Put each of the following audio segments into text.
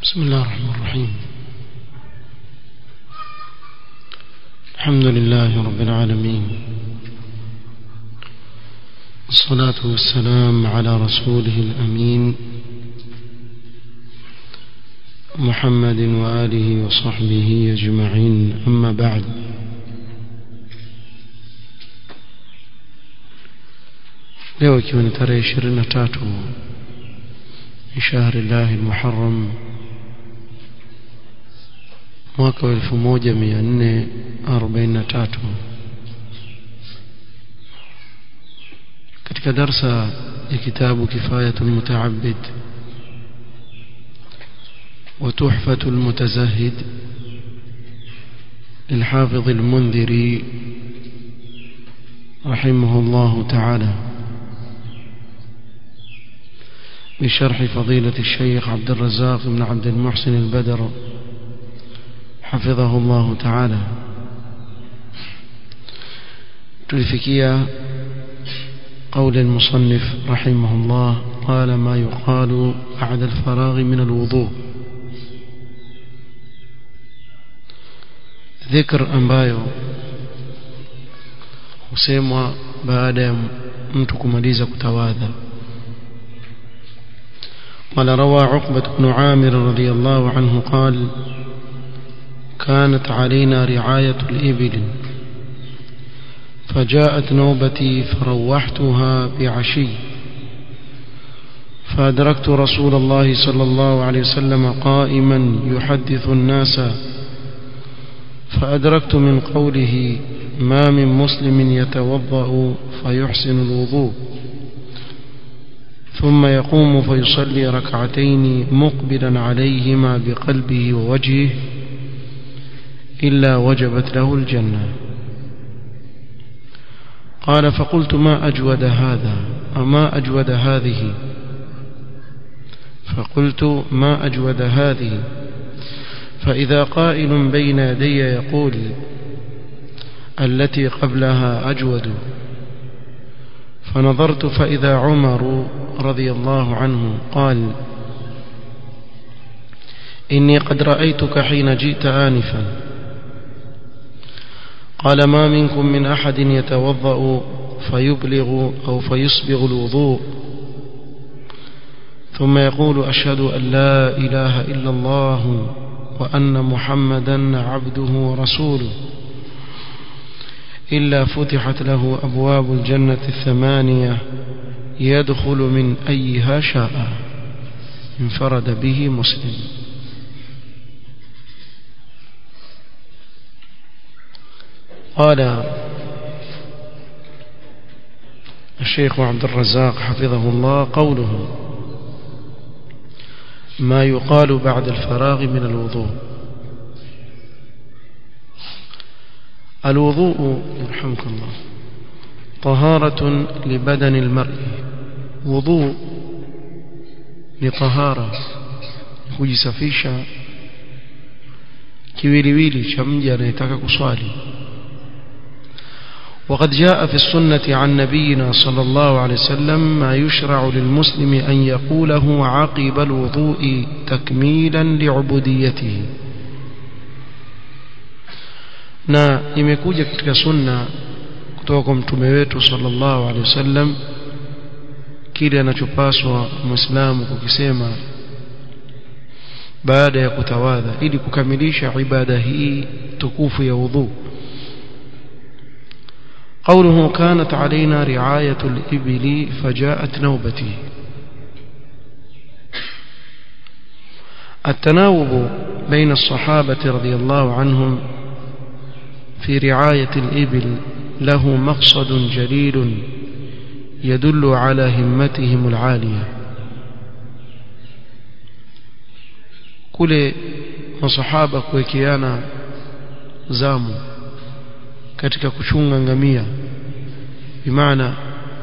بسم الله الرحمن الرحيم الحمد لله رب العالمين والصلاة والسلام على رسوله الأمين محمد وآله وصحبه أجمعين أما بعد leo ikiwa ni tarehe ishirini na tatu ni shahri llahi lmuharam mwaka wa elfu moja mia nne arobaini na tatu katika darsa ya kitabu kifayatu lmutaabid وتحفة المتزهد للحافظ المنذري رحمه الله تعالى بشرح فضيلة الشيخ عبد الرزاق بن عبد المحسن البدر حفظه الله تعالى تلفكيا قول المصنف رحمه الله قال ما يقال بعد الفراغ من الوضوء ذكر ambayo husemwa baada ya mtu kumaliza kutawadha قال روى عقبة بن عامر رضي الله عنه قال كانت علينا رعاية الإبل فجاءت نوبتي فروحتها بعشي فأدركت رسول الله صلى الله عليه وسلم قائما يحدث الناس فأدركت من قوله ما من مسلم يتوضأ فيحسن الوضوء ثم يقوم فيصلي ركعتين مقبلا عليهما بقلبه ووجهه إلا وجبت له الجنة قال فقلت ما أجود هذا أما أجود هذه فقلت ما أجود هذه فإذا قائل بين يدي يقول التي قبلها أجود فنظرت فإذا عمر رضي الله عنه قال إني قد رأيتك حين جئت آنفا قال ما منكم من أحد يتوضأ فيبلغ أو فيصبغ الوضوء ثم يقول أشهد أن لا إله إلا الله وأن محمدا عبده ورسوله إلا فتحت له أبواب الجنة الثمانية يدخل من أيها شاء انفرد به مسلم قال الشيخ عبد الرزاق حفظه الله قوله ما يقال بعد الفراغ من الوضوء الوضوء يرحمك الله طهارة لبدن المرء وضوء لطهارة kujisafisha kiwiliwili cha mja anayetaka kuswali وقد جاء في السنة عن نبينا صلى الله عليه وسلم ما يشرع للمسلم أن يقوله عقب الوضوء تكميلا لعبوديته na imekuja katika sunna kutoka kwa mtume wetu sallallahu alaihi wasallam kile anachopaswa muislamu kukisema baada ya kutawadha ili kukamilisha ibada hii tukufu ya udhu قوله كانت علينا رعاية الإبل فجاءت نوبتي التناوب بين الصحابة رضي الله عنهم في رعاية الإبل له مقصد جليل يدل على همتهم العالية كل مصحابة كويكيانا زامو katika kuchunga ngamia bimaana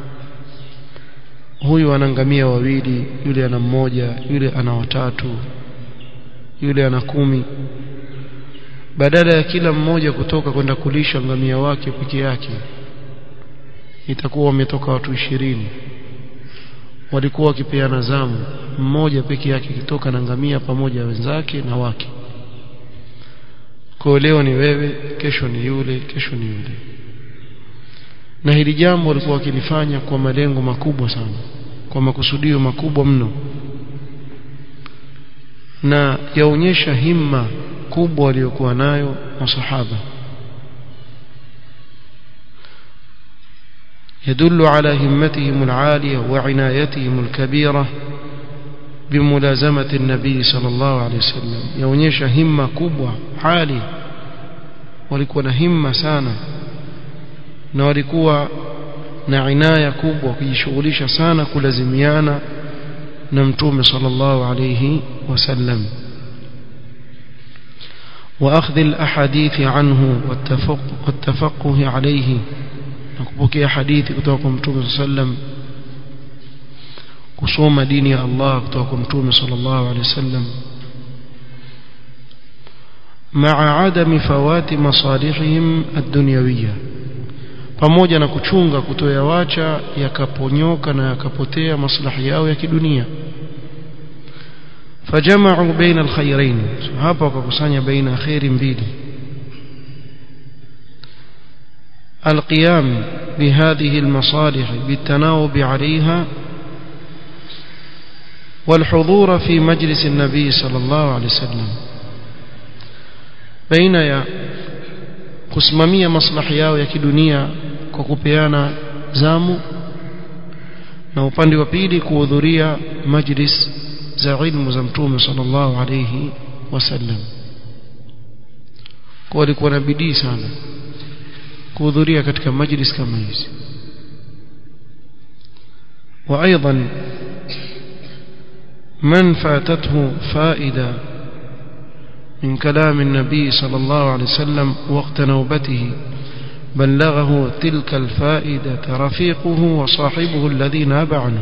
huyu ana ngamia wawili yule ana mmoja yule ana watatu yule ana kumi badala ya kila mmoja kutoka kwenda kulisha ngamia wake peke yake itakuwa wametoka watu ishirini walikuwa wakipeana zamu mmoja peke yake kitoka na ngamia pamoja wenzake na wake kwa leo ni wewe kesho ni yule kesho ni yule na hili jambo walikuwa wakilifanya kwa malengo makubwa sana kwa makusudio makubwa mno na yaonyesha himma kubwa waliokuwa nayo masahaba يدل على همتهم العالية وعنايتهم الكبيرة بملازمة النبي صلى الله عليه وسلم يونيش همة كبوة عالية walikuwa himma sana na walikuwa na inaya kubwa kujishughulisha sana kulazimiana na mtume sallallahu alayhi wasallam واخذ الاحاديث عنه والتفقه والتفقه عليه nakupokea hadithi kutoka kwa mtume sallam kusoma dini ya Allah kutoka kwa mtume sallallahu alaihi wasallam مع عدم فوات مصالحهم الدنيويه pamoja na kuchunga kutoyawacha yakaponyoka na yakapotea maslahi yao ya kidunia fajama'u baina alkhayrain hapa wakakusanya baina khairi mbili القيام بهذه المصالح بالتناوب عليها والحضور في مجلس النبي صلى الله عليه وسلم بين يا kusimamia maslahi yao ya kidunia kwa kupeana zamu na upande wa pili kuhudhuria majlis za ilmu za mtume sallallahu alayhi wasallam kwa walikuwa na bidii sana kuhudhuria katika majlis kama hizi وايضا من فاتته فائده من كلام النبي صلى الله عليه وسلم وقت نوبته بلغه تلك الفائدة رفيقه وصاحبه الذي ناب عنه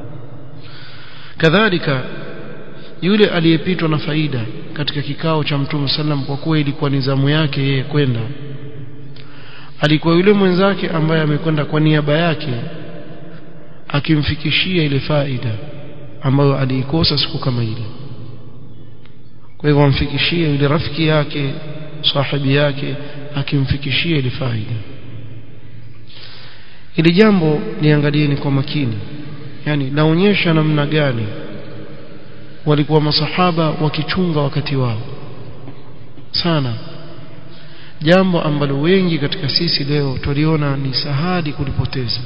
كذلك yule aliyepitwa na faida katika kikao cha mtume sallam kwa kuwa ilikuwa ni zamu yake yeye kwenda alikuwa yule mwenzake ambaye amekwenda kwa niaba yake akimfikishia ile faida ambayo aliikosa siku kama ile kwa hivyo amfikishie yule rafiki yake sahibi yake akimfikishia ile faida ili jambo niangalieni kwa makini yani naonyesha namna gani walikuwa masahaba wakichunga wakati wao sana jambo ambalo wengi katika sisi leo tuliona ni sahadi kulipoteza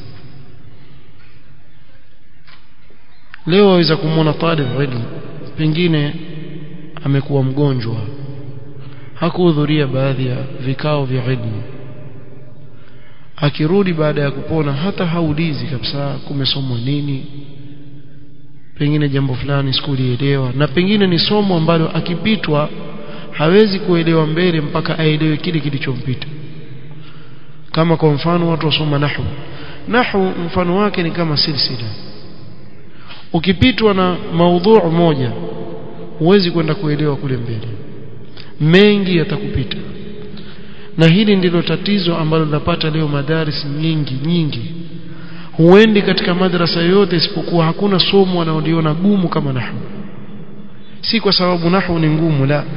leo waweza kumwona talib ilmu pengine amekuwa mgonjwa hakuhudhuria baadhi ya vikao vya ilmu akirudi baada ya kupona hata haulizi kabisa kumesomwa nini pengine jambo fulani sikulielewa na pengine ni somo ambalo akipitwa hawezi kuelewa mbele mpaka aelewe kile kilichompita kama kwa mfano watu wasoma nahwu nahwu mfano wake ni kama silsila ukipitwa na maudhu moja huwezi kwenda kuelewa kule mbele mengi yatakupita na hili ndilo tatizo ambalo linapata leo madaris nyingi nyingi huendi katika madrasa yote isipokuwa hakuna somo wanaoliona gumu kama nahwu si kwa sababu nahwu ni ngumu la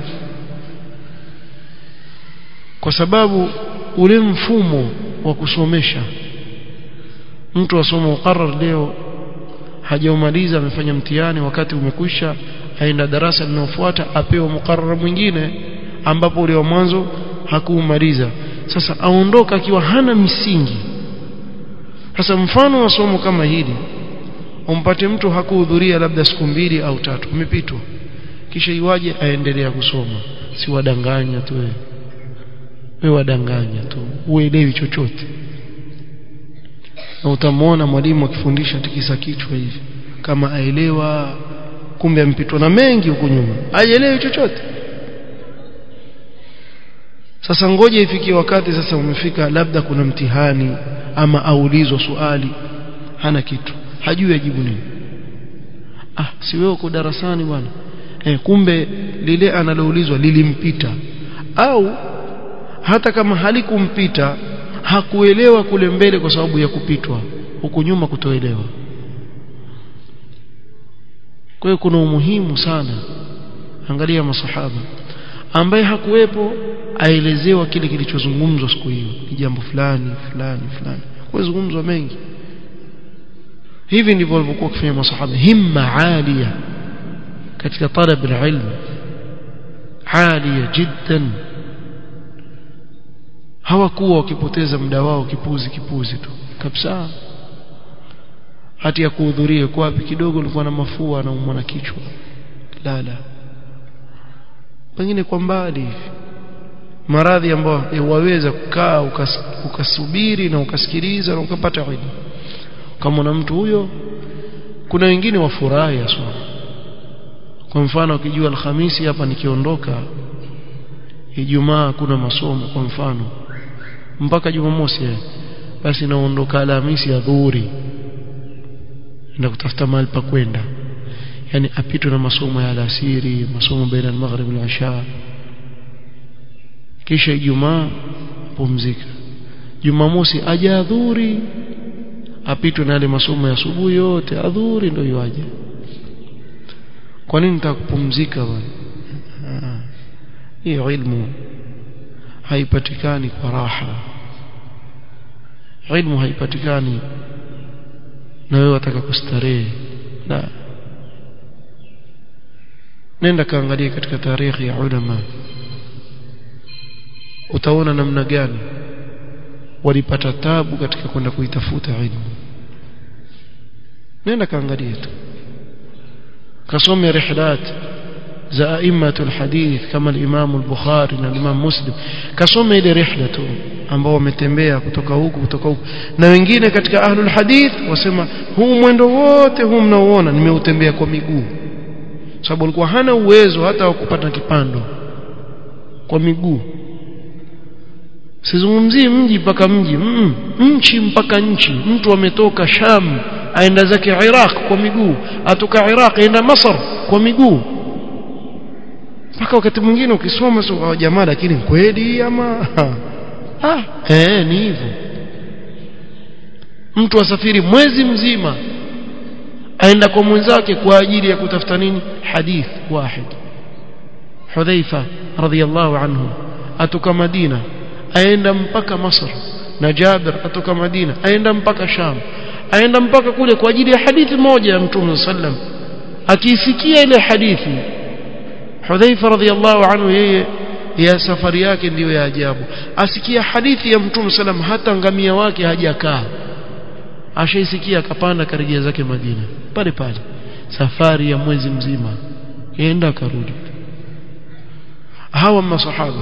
kwa sababu ule mfumo wa kusomesha mtu asoma muqarrar leo hajaumaliza amefanya mtihani wakati umekwisha aenda darasa linalofuata apewa muqarrar mwingine ambapo ule wa mwanzo hakuumaliza sasa aondoka akiwa hana misingi sasa mfano wa somo kama hili umpate mtu hakuhudhuria labda siku mbili au tatu umepitwa kisha iwaje aendelea kusoma si wadanganya tu wewe wewe wadanganya tu uelewi chochote na utamwona mwalimu akifundisha tikisa kichwa hivi kama aelewa kumbe ampitwa na mengi huko nyuma haielewi chochote sasa ngoja ifikie wakati sasa umefika labda kuna mtihani ama aulizwa swali hana kitu hajui ajibu nini ah si wewe uko darasani bwana eh kumbe lile analoulizwa lilimpita au hata kama halikumpita hakuelewa kule mbele kwa sababu ya kupitwa huku nyuma kutoelewa kwa hiyo kuna umuhimu sana angalia masahaba ambaye hakuwepo aelezewa kile kilichozungumzwa siku hiyo ni jambo fulani fulani fulani kwa zungumzwa mengi hivi ndivyo walivyokuwa kufanya masahaba himma alia katika talab alilm alia jiddan hawakuwa wakipoteza muda wao kipuzi kipuzi tu kabisa hati ya kuhudhuria kwa wapi kidogo ulikuwa na mafua na umwa na kichwa la la pengine kwa mbali hivi maradhi ambayo waweza kukaa ukas, ukasubiri na ukasikiliza na ukapata ilmu kama na mtu huyo kuna wengine wafurahi aswa kwa mfano ukijua alhamisi hapa nikiondoka Ijumaa kuna masomo kwa mfano mpaka Jumamosi basi naondoka Alhamisi ya dhuhuri na kutafuta mahali pa kwenda yani apitwe na masomo ya alasiri masomo baina al-maghrib na isha kisha Ijumaa pumzika Jumamosi aje adhuri apitwe na yale masomo ya asubuhi yote adhuri ndio yaje kwa nini nitakupumzika bwana hiyo ilmu haipatikani kwa raha ilmu haipatikani na wewe wataka kustarehe la nenda kaangalia katika tarehe ya ulama utaona namna gani walipata tabu katika kwenda kuitafuta ilmu nenda kaangalia tu kasome rihlat za aimatul hadith kama al-Imam al-Bukhari na al-Imam Muslim kasome ile rihla tu ambao wametembea kutoka huku kutoka huku na wengine katika ahlul hadith wasema huu mwendo wote huu mnaoona nimeutembea kwa miguu sababu alikuwa hana uwezo hata wa kupata kipando kwa miguu sizungumzii mji mpaka mji mm, nchi mpaka nchi mtu ametoka Sham aenda zake Iraq kwa miguu atoka Iraq aenda Masar kwa miguu mpaka wakati mwingine ukisoma so jamaa lakini kweli ama ah eh ni hivyo mtu asafiri mwezi mzima aenda kwa mwenzake kwa ajili ya kutafuta nini hadith wahid Hudhaifa radhiyallahu anhu atoka Madina aenda mpaka Masr na Jabir atoka Madina aenda mpaka Sham aenda mpaka kule kwa ajili ya hadithi moja ya Mtume sallam akiisikia ile hadithi Hudhaifa radhiyallahu anhu yeye ya safari yake ndiyo ya ajabu asikia hadithi ya Mtume sallam hata ngamia wake hajakaa ashaisikia akapanda karejea zake Madina pale pale safari ya mwezi mzima kaenda akarudi hawa masahaba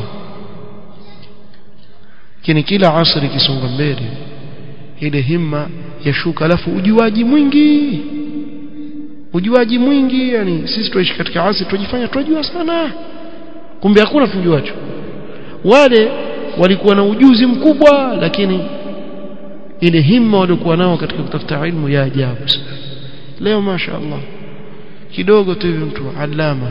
kini kila asri kisonga mbele ile himma yashuka alafu ujuaji mwingi ujuaji mwingi yani sisi tuishi katika asri tujifanya tunajua sana kumbe hakuna tujuacho wale walikuwa na ujuzi mkubwa lakini ile himma walikuwa nao katika kutafuta ilmu ya ajabu leo masha Allah kidogo tu hivi mtu alama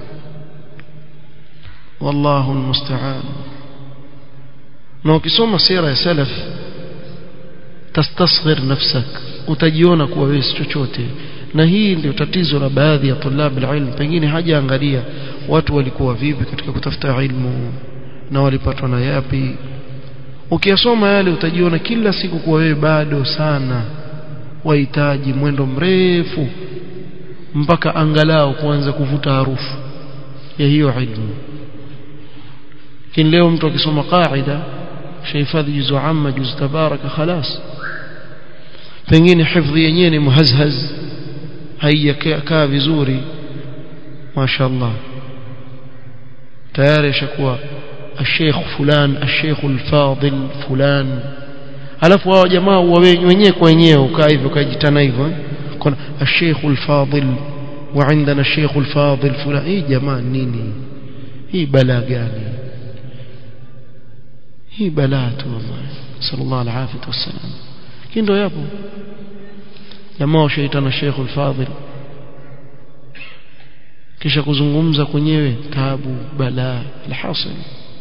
wallahu almusta'an na ukisoma sira ya salaf tastasghir nafsak utajiona kuwa wewe si chochote na hii ndio tatizo la baadhi ya tulab alilm pengine hajaangalia watu walikuwa vipi katika kutafuta ilmu na walipatwa na yapi ukiyasoma yale utajiona kila siku kuwa wewe bado sana wahitaji mwendo mrefu mpaka angalau kuanza kuvuta harufu ya hiyo ilmu lakini leo mtu akisoma qaida shahifadhi juzu amma juzu tabaraka khalas pengine hifdhi yenyewe ni muhazhaz haijakaa vizuri mashaallah tayari ashakuwa الشيخ فلان الشيخ الفاضل فلان alafu hao jamaa wenyewe kwa wenyewe ukaa hivyo kajitana hivyo kuna الشيخ الفاضل وعندنا الشيخ الفاضل فلان hii jamaa nini hii balaa gani hii balaa tu wallahi sallallahu alaihi wasallam kindo yapo jamaa washaitana Sheikh al-Fadhil kisha kuzungumza kwenyewe tabu balaa alhasil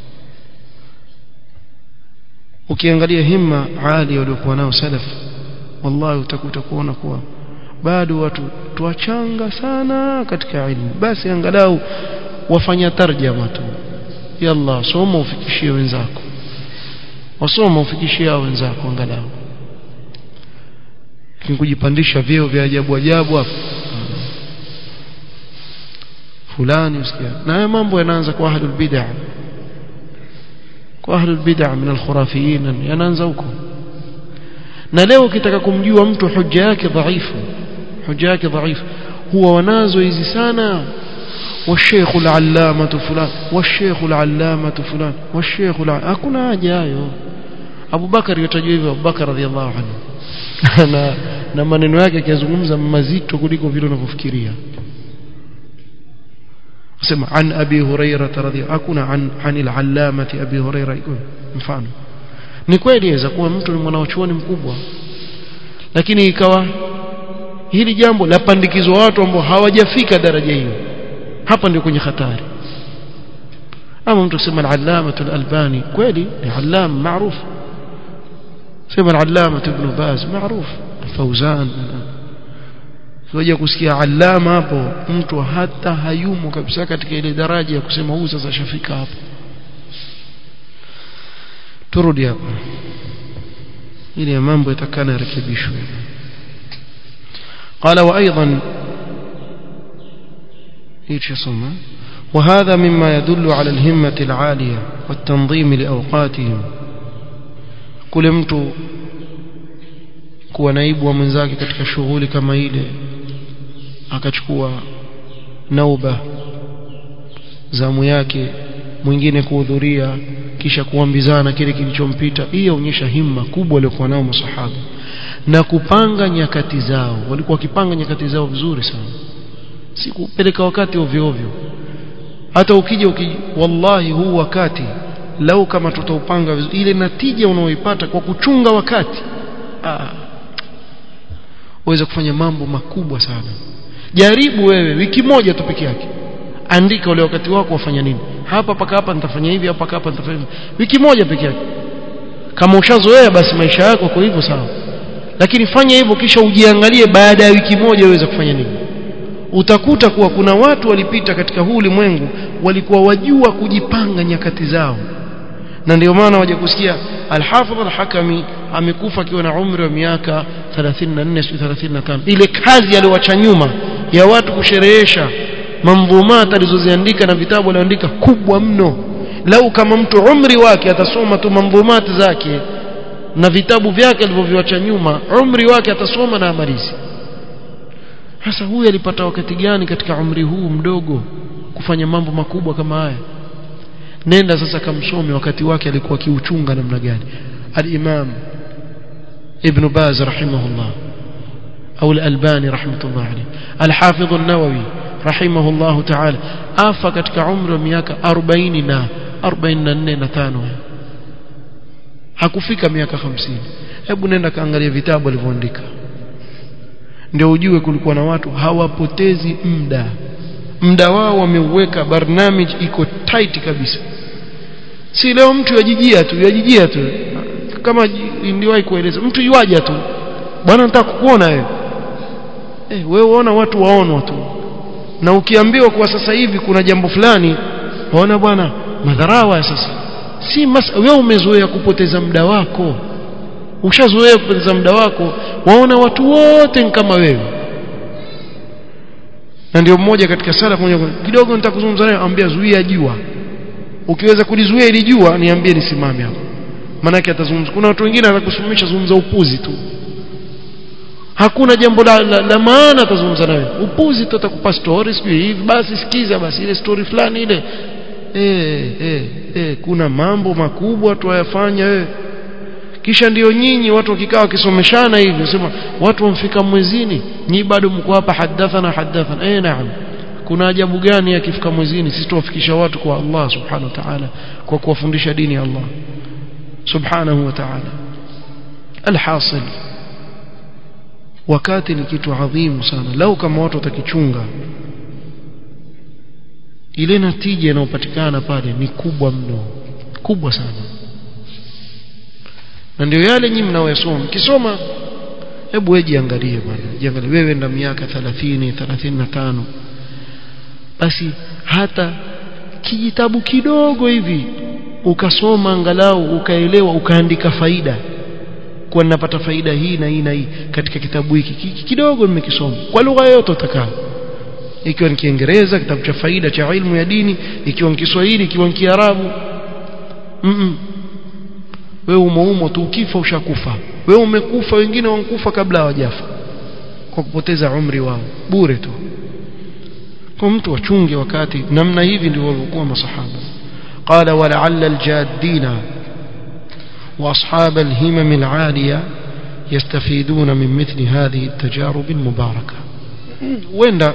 ukiangalia himma ali waliokuwa nao salaf wallahi utakuta kuona kuwa bado watu watoto wachanga sana katika ilmu basi angalau wafanya tarjama tu yalla soma ufikishie wenzako wasoma ufikishie wenzako angalau kujipandisha vyeo vya ajabu ajabu hapo fulani usikia na haya mambo yanaanza kwa ahlul bid'ah kwa ahlul bid'ah min al-khurafiyin yanaanza huko na leo ukitaka kumjua mtu hoja yake dhaifu hoja yake dhaifu huwa wanazo hizi sana والشيخ العلامة فلان والشيخ العلامة فلان والشيخ العلامة hakuna haja hayo Abu Bakar yotajua hivyo Abu Bakar radhiallahu anhu na na maneno yake akizungumza mazito kuliko vile unavyofikiria sema an abi hurairah radhiallahu hakuna an anil allamati abi hurairah mfano ni kweli inaweza kuwa mtu ni mwanachuoni mkubwa lakini ikawa hili jambo lapandikizwa watu ambao hawajafika daraja hiyo hapa ndio kwenye hatari ama mtu kusema al-allama al-albani kweli ni allam maarufu sema al-allama ibn baz maarufu fauzan Sija kusikia alama hapo mtu hata hayumo kabisa katika ile daraja ya kusema huyu sasa shafika hapo turudi hapa ili mambo yatakana yarekebishwe قال وايضا ايش يسمى وهذا مما يدل على الهمة العالية والتنظيم لأوقاتهم كل mtu kuwa naibu wa mwenzake katika shughuli kama ile akachukua nauba zamu yake mwingine kuhudhuria kisha kuambizana kile kilichompita hii yaonyesha himma kubwa waliokuwa nao masahaba na kupanga nyakati zao walikuwa wakipanga nyakati zao vizuri sana si kupeleka wakati ovyo ovyo hata ukija ukija wallahi huu wakati lau kama tutaupanga vizuri ile natija unaoipata kwa kuchunga wakati ah uweze kufanya mambo makubwa sana jaribu wewe wiki moja tu peke yake andika ule wakati wako wafanya nini hapa paka hapa nitafanya hivi hapa hapa nitafanya hivi wiki moja peke yake kama ushazoea basi maisha yako kwa hivyo sawa lakini fanya hivyo kisha ujiangalie baada ya wiki moja uweze kufanya nini utakuta kuwa kuna watu walipita katika huu ulimwengu walikuwa wajua kujipanga nyakati zao na ndio maana waje kusikia Al-Hafidh Al-Hakami amekufa akiwa na umri wa miaka 34 35 ile kazi aliyoacha nyuma ya watu kusherehesha mamdhumat alizoziandika na vitabu aliandika kubwa mno lau kama mtu umri wake atasoma tu mamdhumat zake na vitabu vyake alivyoviacha nyuma umri wake atasoma na amalizi sasa huyu alipata wakati gani katika umri huu mdogo kufanya mambo makubwa kama haya nenda sasa kamsome wakati wake alikuwa kiuchunga namna gani al-Imam Ibn Baz rahimahullah au al-Albani rahmatullah alayhi al-Hafidh an-Nawawi rahimahullah ta'ala afa katika umri wa miaka 40 na 44 na 5 hakufika miaka 50 hebu nenda kaangalia vitabu alivyoandika ndio ujue kulikuwa na watu hawapotezi muda muda wao wameuweka barnamij iko tight kabisa si leo mtu yajijia tu yajijia tu kama niliwahi kueleza mtu yuaja tu bwana nataka kukuona wewe eh wewe uona watu waonwa tu na ukiambiwa kuwa sasa hivi kuna jambo fulani waona bwana madharawa sasa si mas wewe umezoea kupoteza muda wako ushazoea kupoteza muda wako waona watu wote kama wewe na ndio mmoja katika sala moja kidogo nitakuzungumza naye ambia zuia jua ukiweza kulizuia ili jua niambie nisimame hapo manake atazungumza kuna watu wengine atakusimamisha zungumza upuzi tu hakuna jambo la, la, la maana atazungumza nawe upuzi tu atakupa story sijui hivi basi sikiza basi ile story fulani ile eh eh eh kuna mambo makubwa tuyafanya wewe kisha ndiyo nyinyi watu wakikaa wakisomeshana hivi sema watu wamfika mwezini nyi bado mko hapa hadathana hadathana eh naam kuna ajabu gani akifika mwezini sisi tuwafikisha watu kwa Allah subhanahu wa ta'ala kwa kuwafundisha dini ya Allah subhanahu wa ta'ala alhasil wakati ni kitu adhimu sana lau kama watu watakichunga ile natija inayopatikana pale ni kubwa mno kubwa sana na ndio yale nyinyi mnaoyasoma kisoma hebu wewe jiangalie bwana jiangalie wewe na miaka 30 35 basi hata kijitabu kidogo hivi ukasoma angalau ukaelewa ukaandika faida kwa ninapata faida hii na hii na hii katika kitabu hiki kidogo nimekisoma kwa lugha yoyote utakayo ikiwa ni Kiingereza kitabu cha faida cha ilmu ya dini ikiwa ni Kiswahili ikiwa ni Kiarabu mm -mm. wewe umeumo tu ukifa ushakufa wewe umekufa wengine wankufa kabla hawajafa kwa kupoteza umri wao bure tu kwa mtu wachunge wakati namna hivi ndivyo walikuwa masahaba qala wala'alla al-jaddina واصحاب الهمم العاليه يستفيدون من مثل هذه التجارب المباركه wenda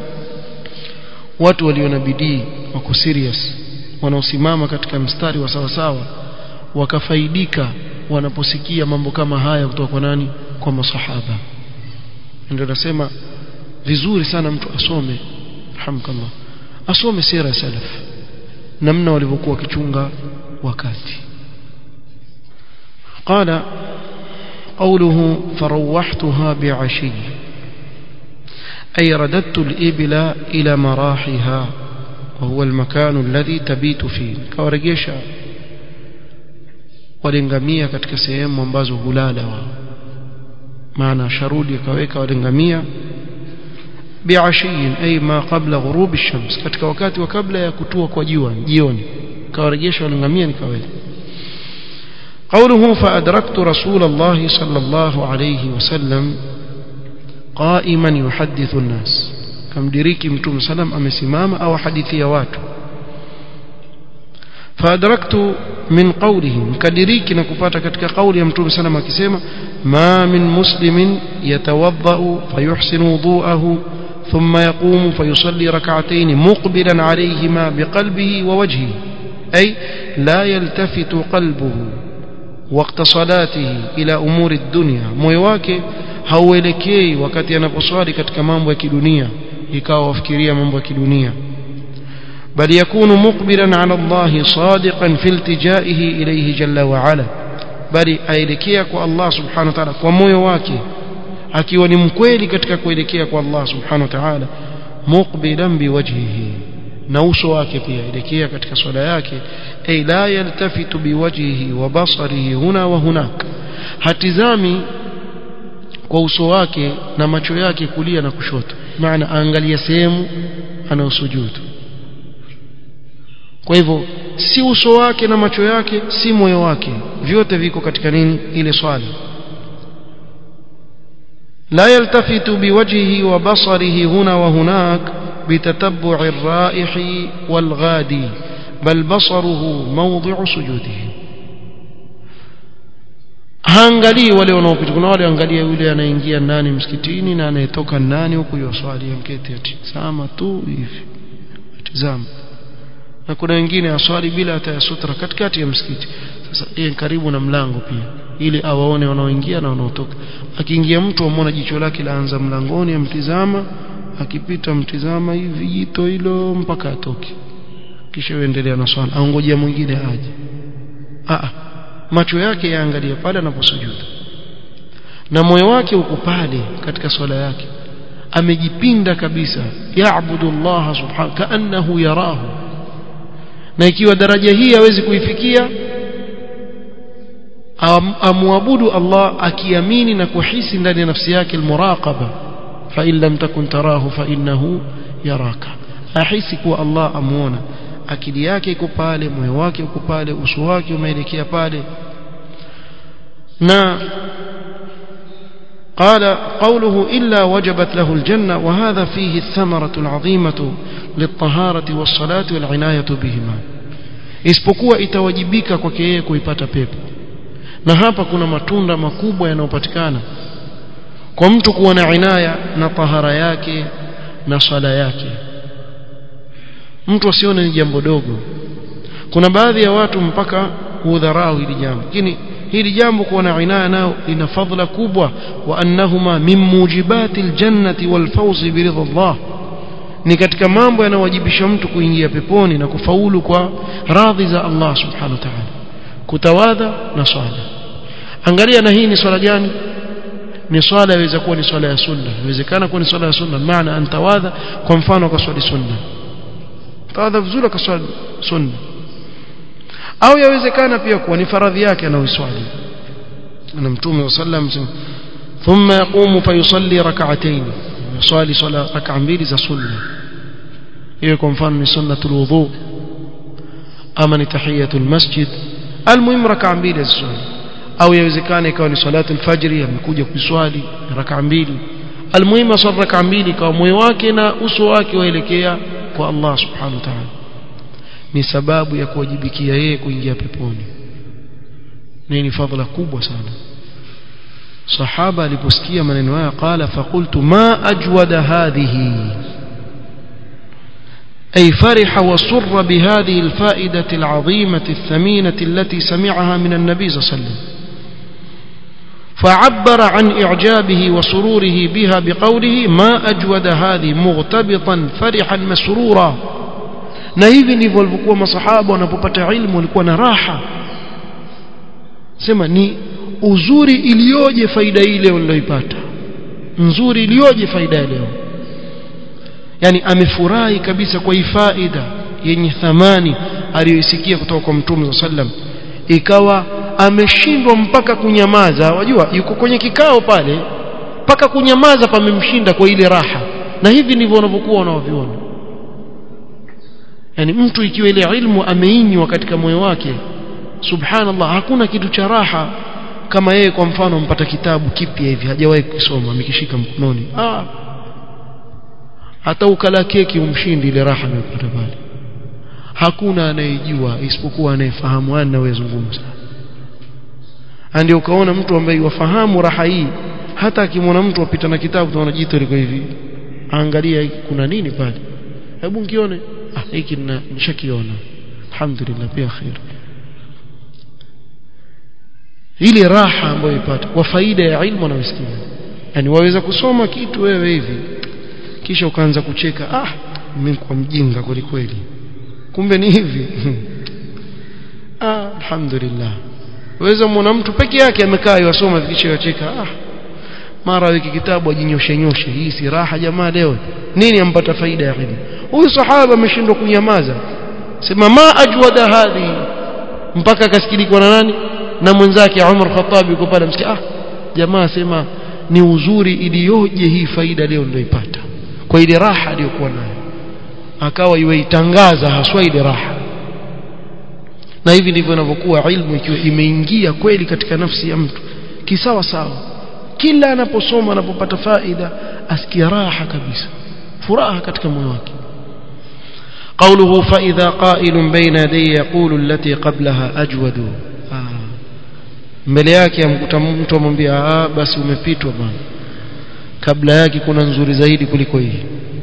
watu walio na bidii wako serious wanaosimama katika mstari wa sawa sawa wakafaidika wanaposikia mambo kama haya kutoka kwa nani kwa masahaba ndio nasema vizuri sana mtu asome alhamdulillah asome sira salaf namna walivyokuwa wakichunga wakati قال قوله فروحتها بعشي أي رددت الإبل إلى مراحها وهو المكان الذي تبيت فيه كورجيشا walingamia katika sehemu ambazo hulala wao maana sharudi akaweka walingamia biashiyin ay ma qabla ghurub ash-shams katika wakati wa kabla ya kutua kwa jua jioni kawarejesha walingamia nikaweka قوله فأدركت رسول الله صلى الله عليه وسلم قائما يحدث الناس كم دريكي متوم سلام أمسمام أو حديثي واتو فأدركت من قوله كدريكي نكفات كتك قول يمتوم سلام كسيما ما من مسلم يتوضأ فيحسن وضوءه ثم يقوم فيصلي ركعتين مقبلا عليهما بقلبه ووجهه أي لا يلتفت قلبه وقت صلاته إلى أمور الدنيا moyo wake hauelekei wakati anaposwali katika mambo ya kidunia ikawa wafikiria mambo ya kidunia بل يكون مقبلا على الله صادقا في التجائه إليه جل وعلا بل aelekea kwa Allah subhanahu wa ta'ala kwa moyo wake akiwa ni mkweli katika kuelekea kwa Allah subhanahu wa ta'ala muqbilan biwajhihi na uso wake pia elekea katika swala yake ay la yaltafitu biwajhihi wa basarihi huna wa hunak hatizami kwa uso wake na macho yake kulia na kushoto maana aangalia sehemu anaosujudu kwa hivyo si uso wake na macho yake si moyo wake vyote viko katika nini ile swala لا يلتفت بوجهه وبصره هنا وهناك بتتبع الرائح والغادي بل بصره موضع سجوده haangalii wale wanaopita kuna wale angalia yule anaingia ndani msikitini na anayetoka ndani huku yoswali amketi atizama tu hivi atizama na kuna wengine aswali bila hata ya sutra katikati ya msikiti sasa yeye karibu na mlango pia ili awaone wanaoingia na wanaotoka akiingia mtu amwona jicho lake laanza mlangoni amtizama akipita mtizama hivi jito hilo mpaka atoke kisha uendelea na swala aongojea mwingine aje a macho yake yaangalia pale anaposujudu na moyo wake uko pale katika swala yake amejipinda kabisa yaabudu Allah subhanahu kaannahu yarahu na ikiwa daraja hii hawezi kuifikia am, amwabudu Allah akiamini na kuhisi ndani ya nafsi yake almuraqaba fa in lam takun tarahu fa innahu yaraka ahisi kuwa Allah amuona akili yake iko pale moyo wake uko pale uso wake umeelekea pale na قال قوله إلا وجبت له الجنة وهذا فيه الثمرة العظيمة للطهارة والصلاة والعناية بهما isipokuwa itawajibika kwake yeye kuipata pepo na hapa kuna matunda makubwa yanayopatikana kwa mtu kuwa na inaya na tahara yake na sala yake mtu asione ni jambo dogo kuna baadhi ya watu mpaka hudharau hili jambo lakini hili jambo kuwa na inaya nao lina fadhila kubwa wa annahuma min mujibati aljannati walfawzi biridha Allah ni katika mambo yanayowajibisha mtu kuingia peponi na kufaulu kwa radhi za Allah subhanahu wa ta'ala kutawadha na swala angalia na hii ni swala gani ni swala yaweza kuwa ni swala ya sunna inawezekana kuwa ni swala ya sunna maana antawadha kwa mfano kwa swali sunna tawadha vizuri kwa swali sunna au yawezekana pia kuwa ni faradhi yake anaoiswali na mtume sallam ثم يقوم فيصلي ركعتين يصلي صلاه ركعه mbili za sunna hiyo kwa mfano ni sunnatul wudu ama ni tahiyatul masjid almuhim rak'a mbili za sunna au yawezekana ikawa ni salatu alfajri amekuja kuswali rak'a mbili almuhim asali rak'a mbili kwa moyo wake na uso wake waelekea kwa Allah subhanahu wa ta'ala ni sababu ya kuwajibikia yeye kuingia peponi ni fadhila kubwa sana sahaba aliposikia maneno haya qala faqultu ma ajwada hadhihi أي فرح وسر بهذه الفائدة العظيمة الثمينة التي سمعها من النبي صلى الله عليه وسلم فعبر عن إعجابه وسروره بها بقوله ما أجود هذه مغتبطا فرحا مسرورا na hivi ndivyo walivyokuwa masahaba wanapopata ilmu walikuwa na raha sema ni uzuri iliyoje faida ile waliyoipata nzuri iliyoje faida leo yani amefurahi kabisa kwa hii faida yenye thamani aliyoisikia kutoka kwa mtume sallam ikawa ameshindwa mpaka kunyamaza wajua yuko kwenye kikao pale mpaka kunyamaza pamemshinda kwa ile raha na hivi ndivyo wanavyokuwa wanaoviona yani mtu ikiwa ile ilmu ameinywa katika moyo wake subhanallah hakuna kitu cha raha kama yeye kwa mfano mpata kitabu kipya hivi hajawahi kusoma amekishika mkononi ah hata ukala keki umshindi ile raha anayopata pale hakuna anayejua isipokuwa anayefahamu anayezungumza ndio ukaona mtu ambaye wafahamu raha hii hata akimwona mtu apita na kitabu tunaona jito liko hivi angalia kuna nini pale hebu ngione ah hiki nishakiona alhamdulillah pia khair ile raha ambayo ipata kwa faida ya ilmu anayosikia yani waweza kusoma kitu wewe hivi kisha ukaanza kucheka ah mimi kwa mjinga kweli kweli kumbe ni hivi ah alhamdulillah waweza muona mtu peke yake amekaa yasoma kisha yacheka ah mara wiki kitabu ajinyoshe nyoshe hii si raha jamaa leo nini ampata faida ya ilmu huyu sahaba ameshindwa kunyamaza sema ma ajwada hadhi mpaka akasikilikwa na nani na mwenzake Umar Khattab yuko pale msikia ah jamaa sema ni uzuri iliyoje hii faida leo nilioipata kwa ile raha aliyokuwa nayo akawa iweitangaza haswa ile raha na hivi ndivyo inavyokuwa ilmu ikiwa imeingia kweli katika nafsi ya mtu kisawa sawa kila anaposoma anapopata faida asikia raha kabisa furaha katika moyo wake قوله فإذا قائل بين يدي يقول التي قبلها أجود آه. mbele yake amkuta mtu amwambia ah basi umepitwa bwana kabla yake kuna nzuri zaidi kuliko hii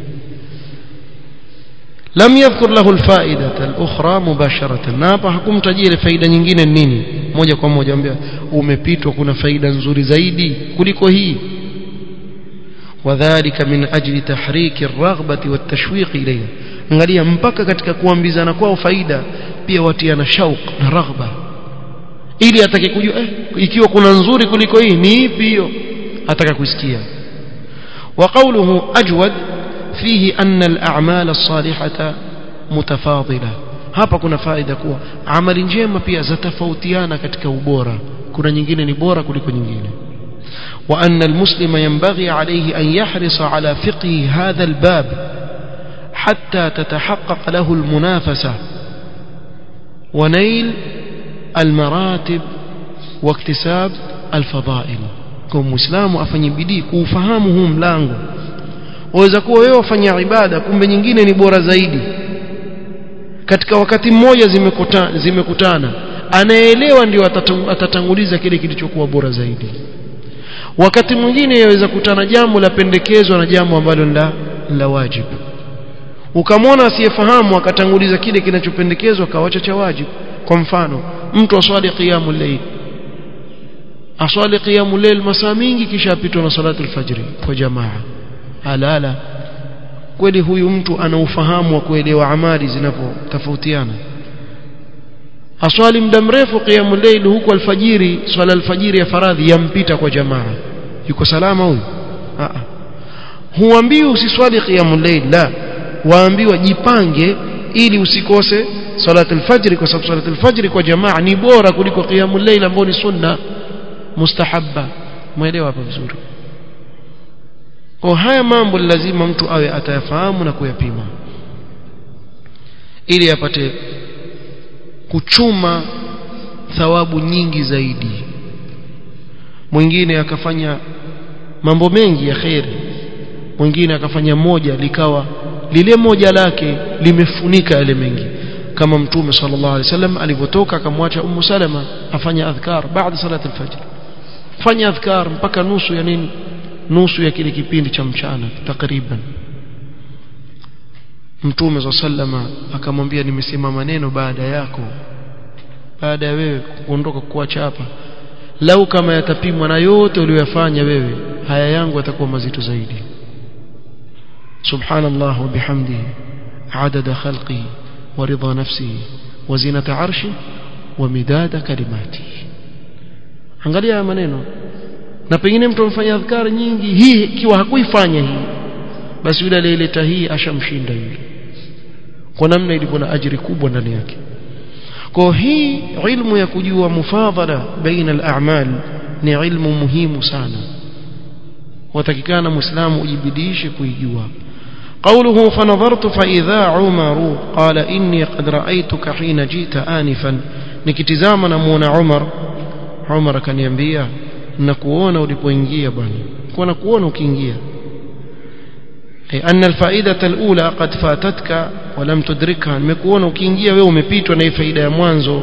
lam yadhkur lahu alfaidata alukhra mubasharatan na hapa hakumtajia ile faida nyingine nini moja kwa moja ambia umepitwa kuna faida nzuri zaidi kuliko hii wadhālika min ajli tahriki ar-raghbati wat-tashwiq ilayha angalia mpaka katika kuambizana kwao faida pia watiana shauq na raghba ili atake kujua eh, ikiwa kuna nzuri kuliko hii ni ipi hiyo ataka kusikia وقوله أجود فيه أن الأعمال الصالحة متفاضلة hapa kuna faida kuwa amali njema pia zatofautiana katika ubora kuna nyingine ni bora kuliko nyingine وأن المسلم ينبغي عليه أن يحرص على فقه هذا الباب حتى تتحقق له المنافسة ونيل المراتب واكتساب الفضائل kwa muislamu afanye bidii kuufahamu huu mlango waweza kuwa wewe wafanya ibada kumbe nyingine ni bora zaidi katika wakati mmoja zimekutana, zimekutana anayeelewa ndio atatanguliza kile kilichokuwa bora zaidi wakati mwingine yaweza kutana jambo la pendekezwa na jambo ambalo la la wajibu ukamwona asiyefahamu akatanguliza kile kinachopendekezwa akawacha cha wajibu kwa mfano mtu aswali qiyamul layl aswali qiyamul layl masaa mingi kisha apitwa na salatu alfajri kwa jamaa halala kweli huyu mtu ana ufahamu wa kuelewa amali zinavyotofautiana aswali muda mrefu qiyamul layl huku alfajiri swala alfajiri ya faradhi yampita kwa jamaa yuko salama huyu a a huambiwi usiswali qiyamul layl la waambiwa jipange ili usikose salatul fajr kwa sababu salatul fajr kwa jamaa ni bora kuliko qiyamul layl ambao ni sunna mustahabba muelewa hapa vizuri kwa haya mambo lazima mtu awe atayafahamu na kuyapima ili apate kuchuma thawabu nyingi zaidi mwingine akafanya mambo mengi ya kheri mwingine akafanya moja likawa lile moja lake limefunika yale mengi kama mtume sallallahu alaihi wasallam alipotoka akamwacha ummu salama afanya adhkar baada salati alfajr fanya adhkar mpaka nusu ya nini nusu ya kile kipindi cha mchana takriban mtume za sallama akamwambia nimesema maneno baada yako baada ya wewe kuondoka kuacha hapa lau kama yatapimwa na yote uliyofanya wewe haya yangu yatakuwa mazito zaidi subhanallah wa bihamdihi adada khalqihi wa ridha nafsihi wa zinata arshi wa midada kalimatihi angalia haya maneno na pengine mtu amfanya adhkari nyingi hii ikiwa hakuifanya hii basi yule aliyeleta hii ashamshinda yule kwa namna ilivyo na ajiri kubwa ndani yake kwa hii ilmu ya kujua mufadhala baina al-a'mal ni ilmu muhimu sana watakikana muislamu ujibidishe kuijua قوله فنظرت فإذا عمر قال إني قد رأيتك حين جئت آنفا nikitizama namuona Umar Umar akaniambia nakuona ulipoingia bwana kwa nakuona ukiingia أي أن الفائدة الأولى قد فاتتك ولم تدركها nimekuona ukiingia wewe umepitwa na faida ya mwanzo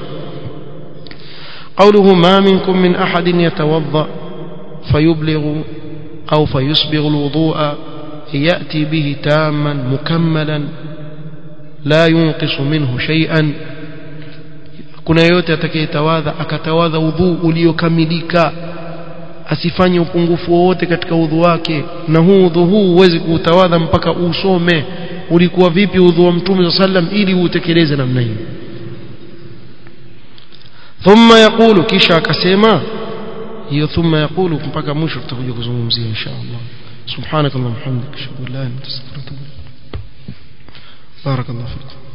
قوله ما منكم من أحد يتوضأ فيبلغ أو فيسبغ الوضوء يأتي به تاما مكملا لا ينقص منه شيئا kuna yote atakayetawadha akatawadha udhu uliokamilika asifanye upungufu wowote katika udhu wake na huu udhu huu huwezi kuutawadha mpaka usome ulikuwa vipi udhu wa mtume sallam ili uutekeleze namna hiyo thumma yaqulu kisha akasema hiyo thumma yaqulu mpaka mwisho tutakuja kuzungumzia insha Allah subhanakallahumma hamdika ashhadu an la ilaha illa anta astaghfiruka wa atubu ilaik barakallahu fikum